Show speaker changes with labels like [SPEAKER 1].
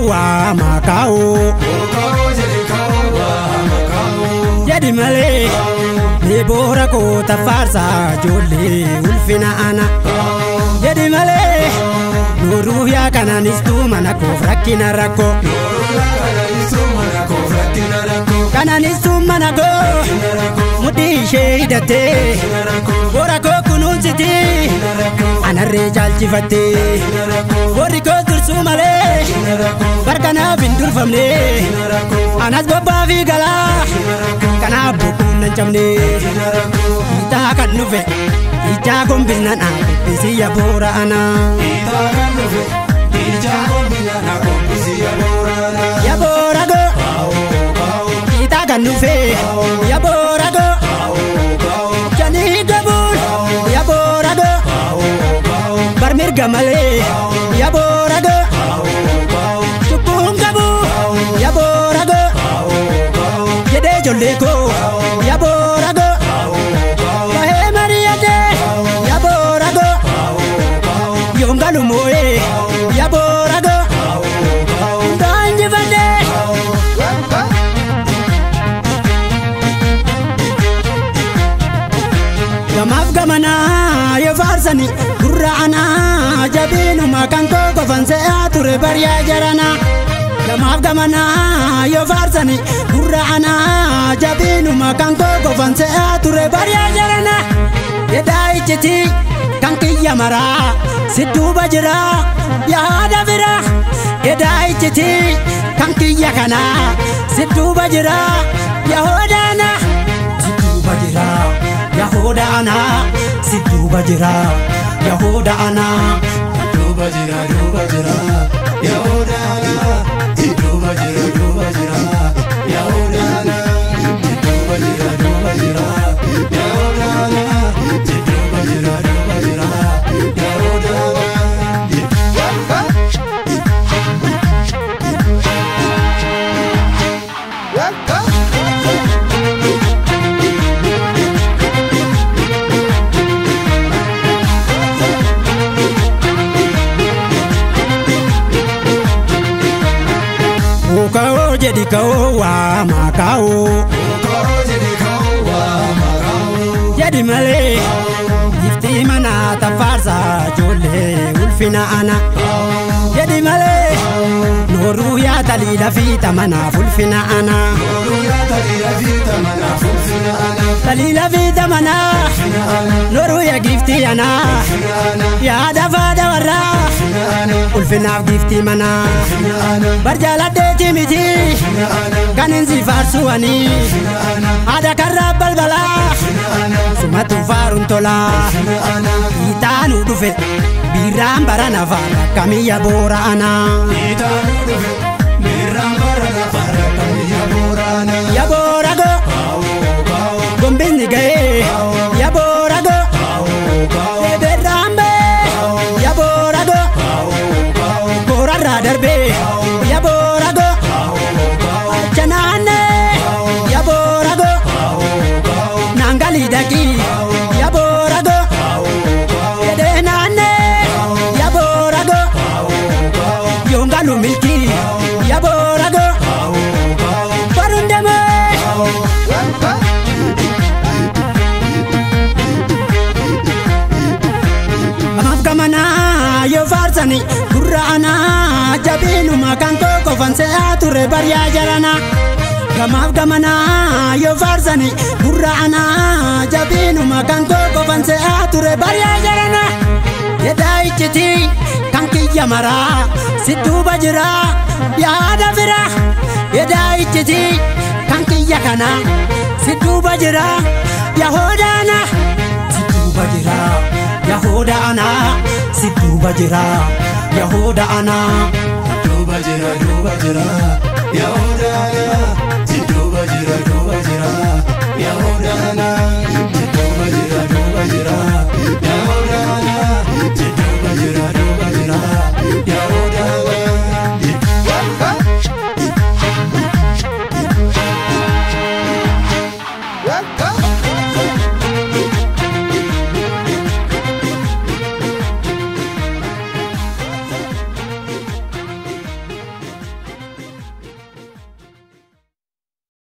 [SPEAKER 1] waa makaa'oo. Jedhi malee ni boora koota faarsaa ijoollee ulfina ana. Jedhi malee nuuruu yaa kanaanistuu mana koof rakkina rakkoo. Kanaanistuu mana koo mudhii ishee hidhattee boora koo kunuunsiti anarree caalchifattee warri koo dursuu malee barkanaaf hin durfamne anas bobbaa fi galaa kanaaf bokkuun nan cabne hiitaa kan dhufe ijaa gombisna dhaabbisi yaa boora anaa. Yaa boora goo hiitaa kan dhufe yaa boora goo janii gabuun yaa boora goo bar mirga malee yaa boora goo cubbuun qabu yaa boora goo jedhee ijoollee koo yaa boora goo bahee mari'atee yaa boora goo yoon galu moo'ee yaa boora goo hundaan injifadhee. Gamaaf gamanaa yoo faarsani gurra anaa jabiinuma kan koo qofan se'aa ture bariyaa jarana. Gamaaf gamanaa yoo faarsani gurra anaa jabiinuma kan koo qofan se'aa ture bariyaa jarana. Yedaa ijjiti kan kiyya maraa si duuba jira yaada bira. Yedaa ijjiti kan kiyya kanaa si duuba jira yahoodaana. Si duuba jira. Yahuda ana si duuba jira Yahuda ana
[SPEAKER 2] Duuba jira duuba jira Yahuda ana duuba jira duuba jira Yahuda ana duuba jira duuba jira Yahuda ana duuba jira duuba jira Yahuda ana
[SPEAKER 1] Ka'oo jedhi ka'oo waa makaa'oo
[SPEAKER 2] Koo jedhi koo waa makaa'oo
[SPEAKER 1] jedhi malee iftii mana tafaarsaa ijoollee ulfina ana jedhi malee nooruu yaa taliila fi tamanaaf ulfina ana
[SPEAKER 2] Oromiyaa ta'ee fi tamanaaf ulfina ana
[SPEAKER 1] taliila fi tamanaa nooruu yaa giftii ana yaada faada warraa ulfinaaf giftii manaa. barjaaladheeti miti kan insi faarsuwanii haadha karraa balbalaa sumatu faaruun tolaa hiitaanuu dhufe biirraan barana faara kamiyya boora anaa
[SPEAKER 2] Itaanu dhufe miirraan bara lafarra kamiyya boorana
[SPEAKER 1] ya boora go gombisni ga'ee ya boora go beberraan bee ya boora go boorarraa darbee ya boora go achanaanne ya boora go naangalii dhaqii ya boora go jedhee naanne ya boora go yoongalu milkii ya boora go barundamee Amaaf gamanaa yoo faarsani gurra anaa jabiinuma kan koo qofan se'aa ture bariyaa jarana. Gamaaf gamanaa yoo faarsani gurra anaa jabiinuma kan koo qofan se'aa ture bariyaa jarana. Yedaa ijjiti kan kiyya maraa si duuba jira yaada fira. Yedaa ijjiti kan kiyya kana si duuba jira yahoodaana si duuba jira. Yahuda ana si duuba jira Yahuda ana
[SPEAKER 2] duuba jira duuba jira Yahuda ana si duuba